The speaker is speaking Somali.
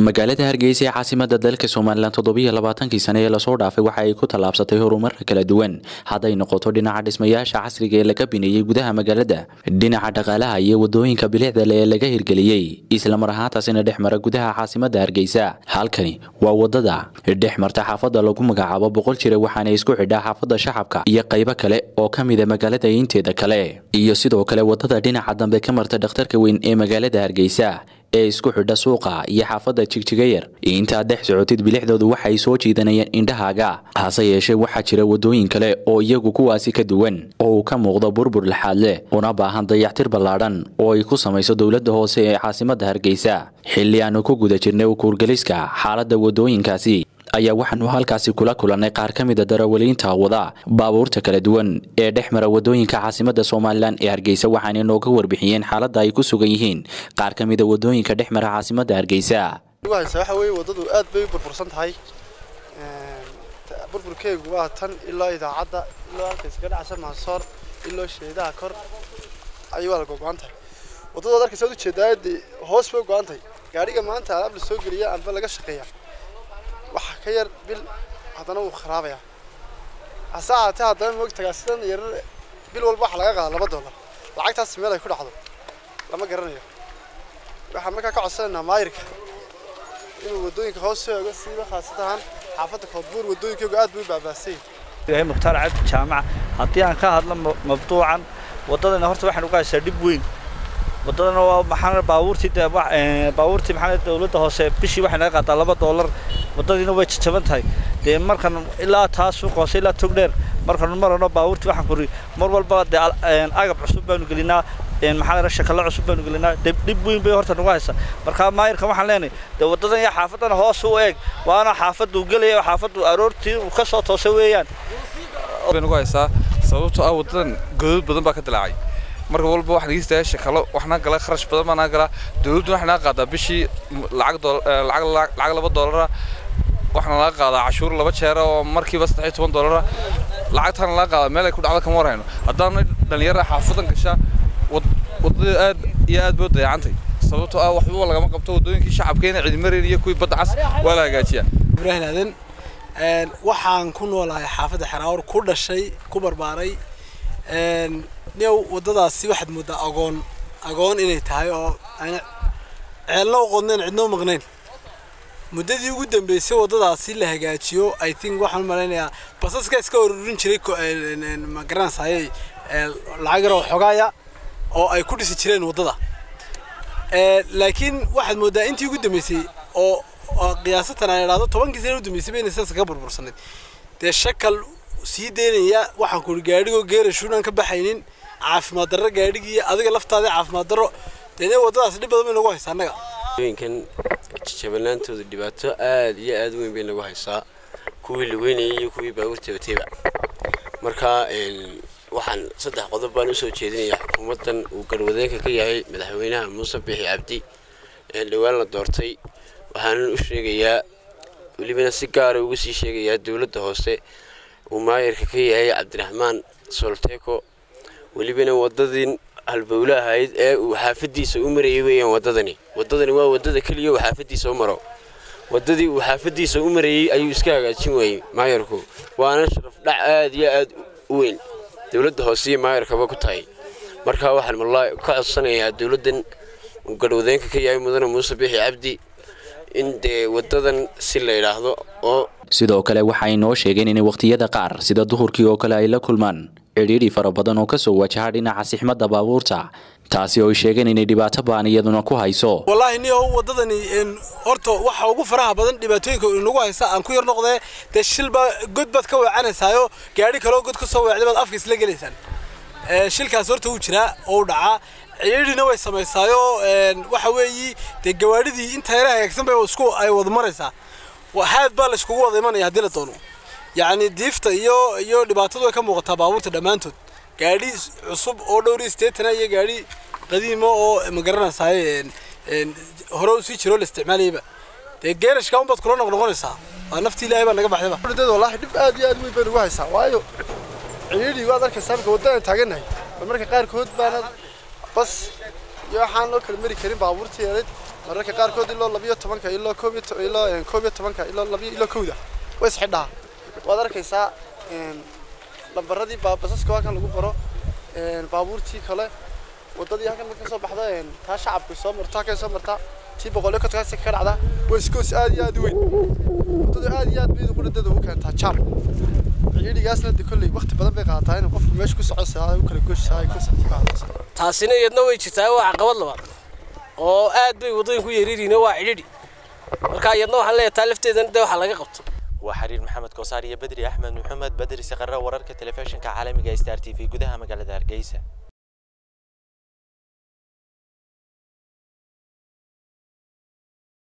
magaalada hargeysa ee caasimada dalka somalilan toddobiyo labaatankii sane ee lasoo dhaafay waxa ay ku tallaabsatay horumara kala duwan hadday noqoto dhinaca dhismayaasha casriga ee laga bineeyey gudaha magaalada dhinaca dhaqaalaha iyo wadooyinka bilicda le ee laga hirgeliyey islamar ahaantaasina dhex mara gudaha caasimada hargeysa halkani waa wadada dhex marta xaafada lagu magacaabo boqol jira waxaana isku xidhaa xaafada shacabka iyo qaybo kale oo ka mida magaalada inteeda kale iyo sidoo kale wadada dhinaca dambe ka marta dhakhtarka weyn ee magaalada hargeysa ee isku xidha suuqa iyo xaafadda jigjigayar intaad dhex socotid bilixdoodu waxay soo jiidanayeen indhahaaga hase yeeshee waxaa jira wadooyin kale oo iyagu kuwaasi ka duwan oo uu ka muuqdo burbur lixaad leh una baahan dayactir ballaadhan oo ay ku samayso dowladda hoose ee caasimadda hargeysa xilli aanu ku guda jirnay ukuurgeliska xaaladda wadooyinkaasi ayaa waxaanu halkaasi kula kulannay qaar ka mida darawaliinta wada baabuurta kala duwan ee dhex mara wadooyinka caasimada somalilan ee hargeysa waxaana nooga warbixiyeen xaaladda ay ku sugan yihiin qaar ka mida wadooyinka dhex mara caasimada hargeysa waxa weye wadadu aad bay u burbursan tahay burburkeegu waa tan ilaa idaacadda ilaa halka iskaga dhacsa maasoor ilaa sheedaha kor ayay waa la gogo-an tahay wadadaad arkaysa waad ujeedaa dee hoos bay go-an tahay gaadhiga maanta alaab la soo geliya amba laga shaqeeya waxa ka yar bil haddana wuu kharaabaya hase ahaatee haddana moogtagaa sidan yarar bil walba waxa laga qaada laba dollar lacagtaas meel ay ku dhacdo lama garanayo waxaan markaa ka codsanaynaa maayirka inuu wadooyinka hoos soo ego siiba khaasatahan xaafadda koodbuur wadooyinkaygu aad bay u baabaasay yahay mukhtaar cabdi jaamac haddii aan ka hadlo mabduucan waddadana horta waxaan uga haysaa dhib weyn waddadana waa maxaa baabuurtii baabuurtii maxaa dowladda hoose bishii waxay naga qaadaa laba doolar waddadiina way jajaban tahay dee markan ilaa taa suuq hoose ilaa tog dheer markanu marano baabuurtii waxaan kuri mar walba dee agab cusub baanu gelinaa maxaa shakalo cusub baanu gelinaa dhib weyn bay horta nagu haysa marka maayirka waxaan leenahay dee waddadan iyo xaafadana hoos u eeg waana xaafaddu gelaya xaafaddu aroortii uu ka soo toosay weeyaan bay nagu haysaa sababtoo ah waddadan godod badan baa ka dilaacay marka walba waxaan igistayaa shakalo waxna gala kharash badan baa naga galaa dowladdu waxay naga qaadaa bishii lacag lacag laba doolara waxaana laga qaadaa cashuur laba jeera oo markiiba saddex iyo toban doolara lacagtaana laga qaadaa meel ay ku dhacdo kama warhayno haddaana dhalinyara xaafadan gasha waddada aad iyo aad bay u dayacantay sababtoo ah waxba lagama qabto waddooyinkii shacabkeena ciidamareyn iyo kuwii badda cas waa la hagaajiyaa ibraahim aadan waxaan ku noolahay xaafadda xeraawar ku dhashay ku barbaaray new waddadaasi waxaad mooddaa agoon agoon inay tahay oo aan ceelna u qodnayn cidna u maqnayn muddadii ugu dambeysay waddadaasi la hagaajiyo i think waxaan u malaynayaa basaska iska ururin jiray ma garanaysaayey lacag yar oo xogaaya oo ay ku dhisi jireen waddada laakiin waxaad mooddaa intii ugu dambeysay oo qiyaasatan aan idhaahdo tobankii sana u dambeysay bayna sidaas kaga burbursanayd dee shakal sii deynaya waxaan kuri gaadhigoo geerashuunaan ka baxaynin caafimaad darro gaadhigii adiga laftaada caafimaad darro dee waddadaas dhib badan bay nagu haysaa annaga haweenkan jabanaantooda dhibaato aad iyo aad weyn bay nagu haysaa kuwii lugeynayay iyo kuwii baabuurta wateba marka waxaan saddex qodob baan usoo jeedinayaa xukuumaddan uu garwadeenka ka yahay madaxweynaha muuse bixi cabdi ee dhowaan la doortay waxaanan u sheegayaa welibana si gaara uga sii sheegayaa dowladda hoose uu maayirka ka yahay cabdiraxmaan solteko welibana waddadii halbowle ahayd ee uu xaafadiisa u marayay weeyaan waddadani waddadani waa waddada keliya uu xaafadiisa u maro waddadii uu xaafadiisa u marayey ayuu iska hagaajin waayey maayirku waana sharaf dhac aad iyo aad u weyn dowladda hoose iyo maayirkaba ku tahay marka waxaan wallaahi ka codsanayaa dowladdan uu garwadeenka ka yahay mudane muuse bixi cabdi in dee waddadan si la yidhaahdo oo sidoo kale waxay noo sheegeen inay wakhtiyada qaar sida duhurkii oo kale ay la kulmaan cidhiidhi fara badan oo kasoo wajaha dhinaca sixmadda baabuurta taasi oo ay sheegeen inay dhibaato baan iyaduna ku hayso wallaahi niyo waddadani horta waxa ugu faraha badan dhibaatooyinka inagu haysa aan ku yar noqdee dee shilbaa god baad ka weecanaysaayo gaadhi kaloo god ka soo weecday baad afka isla gelaysaan shilkaas horta wuu jiraa oo u dhacaa cidhiidhina way samaysaayo waxa weeyi dee gawaadhidii inta yara hagaagsan bay isku ay wada maraysaa haad baa la iskugu wada imanaya haddii la doono yacni diifta iyo iyo dhibaatadu way ka muuqataa baabuurta dhammaantood gaadhi cusub oo dhowri sideetana iyo gaadhi qadiimo oo ma garanaysaay hore u sii jiro la isticmaalayaba dee geerashka unbaad kula noqnoqonaysaa waa naftii ilaahay baa naga baxdayba dad wallaahi dhib aad iyo aad weyn bay nagu haysaa waayo cidhiidhi waad arkaysaa marka waddaan taagannahay bal marka qaarkood baana bas iyo waxaan loo kala mari karin baabuurtii yareed mararka qaarkood ilaa labiyo tobanka ilaa koob iyo to- ilaa een, koob iyo tobanka ilaa labiyo ilaa kowda way isxidhaa waad arkaysaa een, lambaradii baa- basaska waa kan lagu baro een, baabuurtii kale wadadii halkan marka soo baxda een, taa shacabku soo marto halkan soo marta tii boqolyo kontonkaasi ka dhacda waa iskoos aad iyo aad u weyn wadadu aad iyo aad bay qudhadeeda ugu keentaa jaar ciidhigaasna de kolley waqti badan bay qaadataa inuu qofku meesha ku socosaa u kala gooshaa ay concept ku hadlaysa taasina iyadna way jirtaa waa caqabad labaad oo aad bay waddooyinku yeeriiriin waa cidhidhi marka iyadna waxaan leeyahay taa lafteedana dee waxaa laga qabto waa xiriir maxamed koosaar iyo bedri axmed maxamed bedri saqare wararka telefishinka caalamiga star t v gudaha magaalada hargeysa